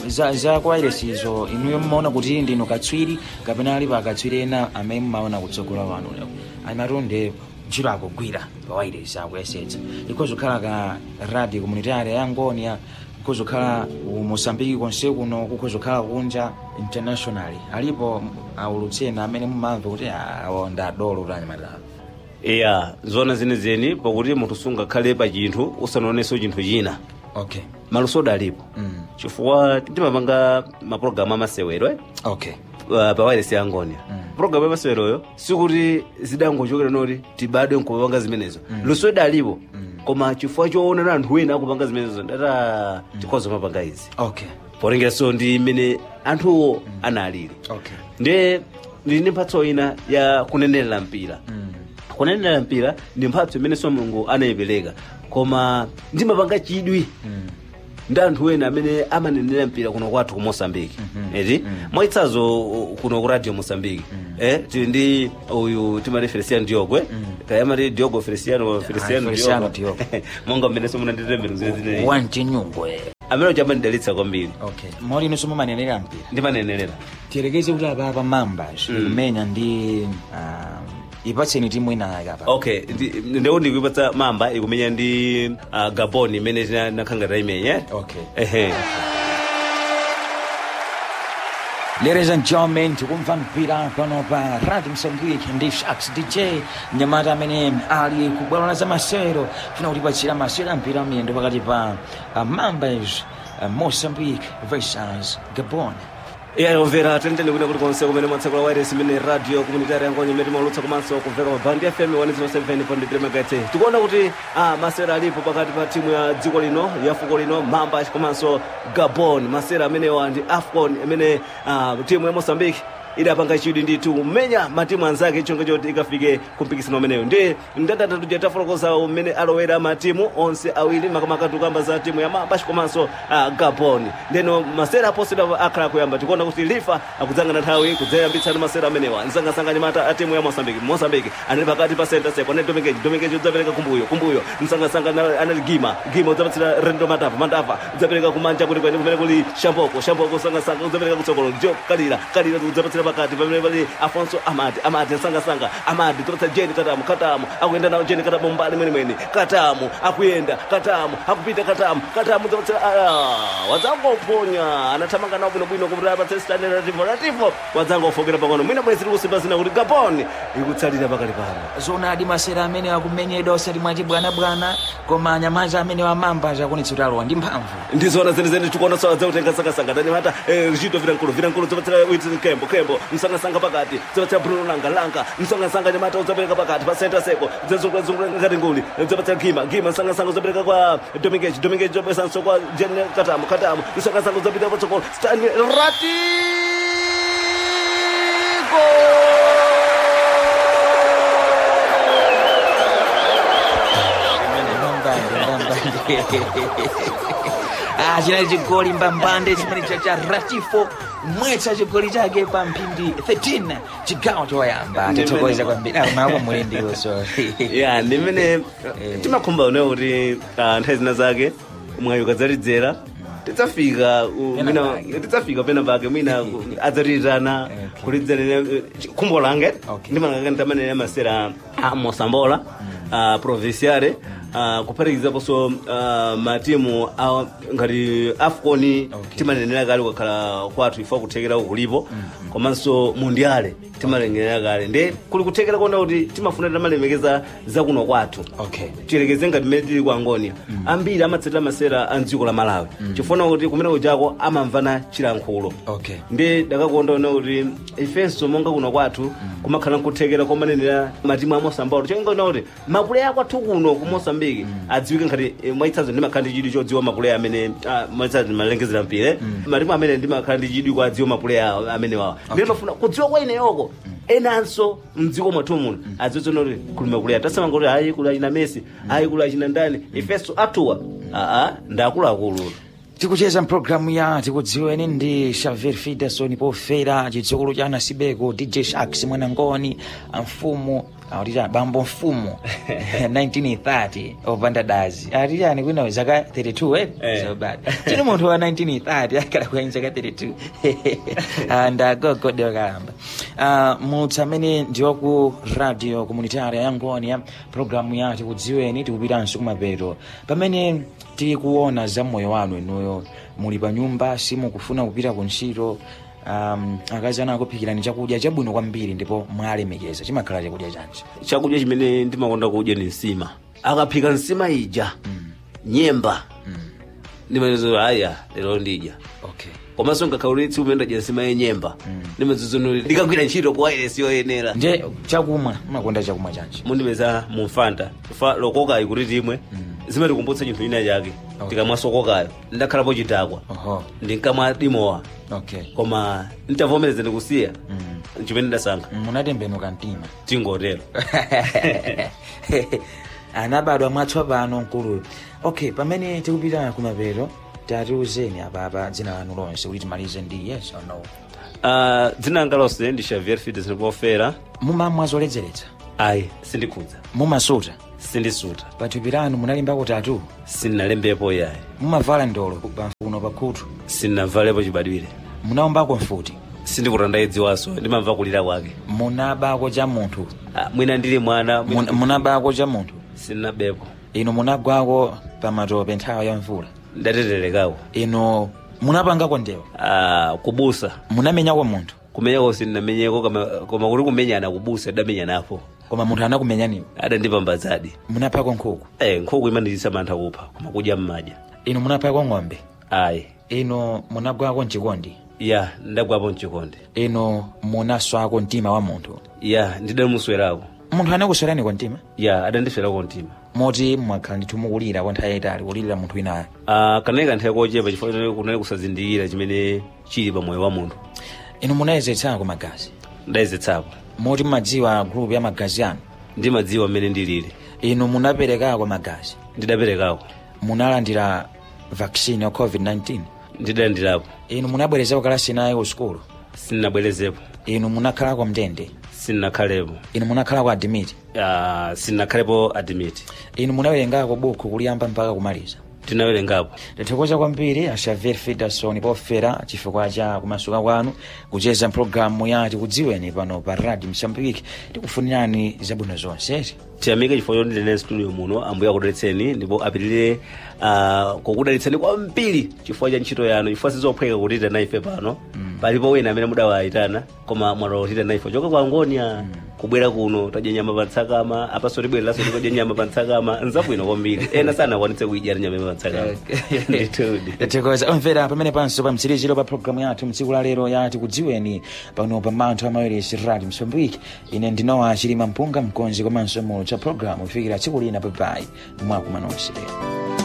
za, za kwairesizo inuyo mmaona kuti ndinu katswiri kapena alipo akatswiri ena amene mmaona kutsogola wanu amatonde ntchito akugwira pawairesi akuyesetsa ikhoza kukhala ka radio communitary ya ngonia kukhoza kukhala mosambiki konse kuno kukhoza kukhala kunja internationally alipo aulutsena amene mumamva kuti awo ndadolo tanyamata iya zona zenezeni pakuti munthu sungakhale pa chinthu usanaonenso chinthu china okay malusoda alipo mm. chifukwa timapanga mapulogalamu amasewero eh? okay uh, pa wireless ya ngonia Mm. pulogalamu yamaseweroyo sikuti zidangochokera noti tibadwe nkupanga zimenezo lusoda alipo koma chifukwa choona anthu ena akupanga zimenezo ndata tikhoza mapanga izi okay polengeranso ndi mmene anthuwo analili okay ndiye ndili ndi mphatso ina ya kunenerera mpira mm. kunenerera mpira ndi mphatso imenenso mulungu anayipereka koma ndimapanga chidwi Mm. ndi anthu ena amene amanenera mpira kuno kwathu ku mosambiki eti mwaitsazo uh, kuno ku radio mosambiki eh tili ndi uyu timati feliciano diogwe tayamati diogo feliciano feliciano Feliciano diogo Diogo. monga mmene somunanditemero zine wanchinyungwe amene uchamandidalitsa kwambiri okay moli inonso mumanenera mpira ndimanenerera tiyerekeze kuti apapa mambas imenya ndi um, ipatseni timu inayaka apa okay ndi- ndeu ndikuipatsa mamba ikumenya ndi uh, gabon imene tinakhanga taimenya okay ehe Ladies and gentlemen, tikumva mpira pano pa Radio Msambiki ndi Shax DJ mnyamata amene ali kubwalo za masewero funa kutipatsira masewero a mpira miyendo pakati pa uh, Mambas uh, Mozambique versus Gabon. iya yomvera tendele kuno kuti konse kumene mwatsekula wireless imene radio communitary yangonye imene timaulutsa komanso kumveka pa band fm 107.3 megahertz tikuona kuti ah, masera alipo pakati pa timu ya dziko lino ya fuko lino mamba komanso gabon masera amenewa ndi afcon imene ah, timu ya mozambique idapanga chidwi ndithu kumenya matimu anzake chonga choti ikafike kumpikisano umeneyo ndi ndadatatu jatafotokoza umene alowera matimu onse awiri makamaka tukamba za timu ya mambashi komanso uh, gabon ndeno masera aposera akhala kuyamba tikuona kuti lifa akudzanga nthawi kudzayambitsana masera amenewa msangasanga nyamata a timu ya mosambiki mosambiki anali pakati pa center seko anali domengeji domengeji udzapereka kumbuyo kumbuyo msangasanga ana- anali gima gima udzapatsira rendo matava matava udzapereka kumanja kuti kwene kumene kuli shamboko shamboko msangasanga udzapereka kutsogolo jo kalira kalira udzapatsira pakati pamene pali afonso amati amati msangasanga amati topatsa jeni katamu katamu akuyenda nawo jeni katamu mbali mwenemwene katamu akuyenda katamu akupita katamu katamu udzapatsira ah, wadzangoponya anathamanga nawo bwinobwino kuti apatse stani latifo latifo wadzangofokera pang'ono mwina bwezi tikusimba zina kuti gabon ikutsalira pakali pano zonadi masera amene akumenyedwa osati mwachibwanabwana koma anyamaza amene wamambas akunetsa kuti alowa ndi mphamvu ndizona zenezene tikuona sawa dzautenga sangasanga tanimata richito vilankulu vilankulu dzopatsira witi kembo kembo msangasanga pakati dzopatsira bruno langa langa msangasanga nyamata udzapereka pakati pa center seko dzazungulazungula ngati nguli dzopatsira gima gima msangasanga udzapereka kwa domingeji domingeji dzopesanso kwa jen katamu katamu msangasanga udzapita patsogolo stani Ah, chinali chigoli mbambande chimene cha cha ratifo mwetsa chigoli chake pa mphindi 13 chigawo choyamba tithokoza kwambiri mapo muli ndiwonso ya ndimene timakhumba unewo kuti ah, nthawi zina zake mwayi ukadzalidzera tidzafika u- Pena mwina pake. tidzafika pena pake mwina ku- adzatirirana kulidzerera khumbo lange Okay. ndimanakaka ntamanene masera a mosambola a provinciale uh, kuphatikizaponso uh, matimu a ngati afcon Okay. timanenera kale kukhala kwathu ifa kuthekera kulipo komanso mundiale timalengerera kale nde kuli kuthekera kuona kuti timafuna timalemekeza zakuno kwathu okay tiyerekeze ngati mmene tili ku angonia ambiri amatsatira masera a mdziko la malawi chifuna kuti kumene kujako amamvana chilankhulo okay ndi dakakonda ona kuti ifenso monga kuno kwathu kumakhala nkuthekera komanenera matimu a mosambolo choingaona kuti mapuleya kwathu kuno ku mosambiki adziwike ngati eh, mwaitsazo ndimakhala ndi chidwi chodziwa mapuleya amene ah, mwaitsazo ndimalengezera mpira matimu amene ndimakhala ndi chidwi kwa adziwa mapuleya amenewawa ndine mafuna kudziwa kwa ineyoko enanso mdziko mwathu muno adziwitsona kuti kuli mapuleya tasamanga kuti ayi kuli achina messi ayi kuli achina ndani ifenso atuwa aa ndi akuluakulu tikucheza mpulogalamu ya tikudziweni ndi xavier fiderson pofera chidzukulu cha anasibeko dj shaks mwanangoni mfumu akuti bambo mfumu 1930 opanda dazi ati chani kwina zaka 32 Eh. eh so bad chini munthu wa 1930 akala kwenye zaka 32 Ah, ndagogode wakalamba uh, mutsi amene ndiwaku radio komunitaria ya ngoni ya programu ya tikudziweni tikupitanso kumapeto pamene tikuona za moyo wanu inuyo muli pa nyumba simukufuna kupita ku ntchito um, akazi anu akuphikirani chakudya chabwino kwambiri ndipo mwalemekeza chimakhala chakudya chanji chakudya chimene ndimakonda kudya ni nsima akaphika nsima ija nyemba ndimanezo aya lero ndidya okay komanso ngakhaulitsi umene ndadya nsima yenyemba ndimazizunuli ndikagwira ntchito ku wireless yoyenera nje chakumwa mumakonda chakumwa chanji mundipeza mumfanta fa lokokayi kuti timwe zimatikumbutsa chinthu china chake Okay. tikamwa sokokayo ndakhalapo chidakwa oho ndinkamwa dimowa okay koma ntavomereza ndikusiya mm. chimene ndasankha munatembenuka mtima tingotero anabadwa mwatsopano mkuluyo okay pamene tikupita kumapeto tatiuzeni apapa dzina lanu lonse kuti timalize ndi yes or no Ah, dzina langa lonse ndi xavier fides ndipofera mumamwa zoledzeretsa ayi sindikhudza mumasuta sindisuta pathupi lanu munalimbako tatu sindinalembepo yayi mumavala ndolo pamfuno pakhutu sindinavalepo chibadwire munaombako mfuti sindikutandayidziwanso ndimamva kulira kwake munabako cha munthu Ah, mwina ndili mwana mwina- Mun- munabako cha munthu sindinabepo inu munagwako pamatope nthawi ya mvula ndateterekako inu munapangako ndewa Ah, kubusa munamenyako munthu kumenyako sindinamenyeko koma koma kuti kumenyana kubusa ndamenyanapo koma munthu anakumenyaniwo adandipambazadi munaphako nkhuku eh, nkhuku imandiyitsa mantha kupha koma kudya mmadya inu munaphako ng'ombe ayi inu munagwako mchikondi ya ndagwapo mchikondi inu munaswako mtima wa munthu ya ndidamuswerako munthu anakuswerani mtima ya adandiswerako mtima moti mwakhala ndithu mukulira kwa nthawi yayitali kulirira munthu winayo Ah, kanali kanthawi kochepa chifukwa choti kunali kusazindikira chimene chili pa moyo wa munthu inu munayezetsako magazi ndayezetsapo moti mumadziwa grupu ya magazi anu ndimadziwa mmene ndilili inu munaperekako magazi ndidaperekako munalandira vaccine ya covid-19 ndidalandirapo inu munabwerezako kalasi naye ku sukulu sindinabwerezepo inu munakhalako mndende sindinakhalepo inu munakhalako adimiti Ah, sindinakhalepo admit inu munawerengako buku kuliyamba mpaka kumaliza tinawerengapo tathokoza kwambiri axavier fiderson pofera chifukwa cha kumasuka kwanu kucheza mpulogalamu ya tikudziweni pano pa radio msambiki tikufunirani zabwino zonse tiyamike chifukwa choti ndine studio muno ambuye akudalitseni ndipo apitirire uh, kukudalitseni kwambiri chifukwa cha ntchito yanu chifukwa sizophweka kutita naife pano palipo wina amene mudawayitana koma mwatotita naife choka kwa ngonia kubwera kuno tadya nyama pa ntsakama apaso tibwereraso tikadya nyama pa ntsakama nzabwino kwambiri ena sanakwanitse kuidya nyama pa ntsakama nditudi tathokoza omvera pamene panso pa mtsiriziro pa programu yathu mtsiku la lero ya tikudziweni pano pa manthu amawiresi radio msambiki ine ndinowa chilima mpunga mkonzi komanso mulu cha programu kufikira tsiku lina papai mwakumanonse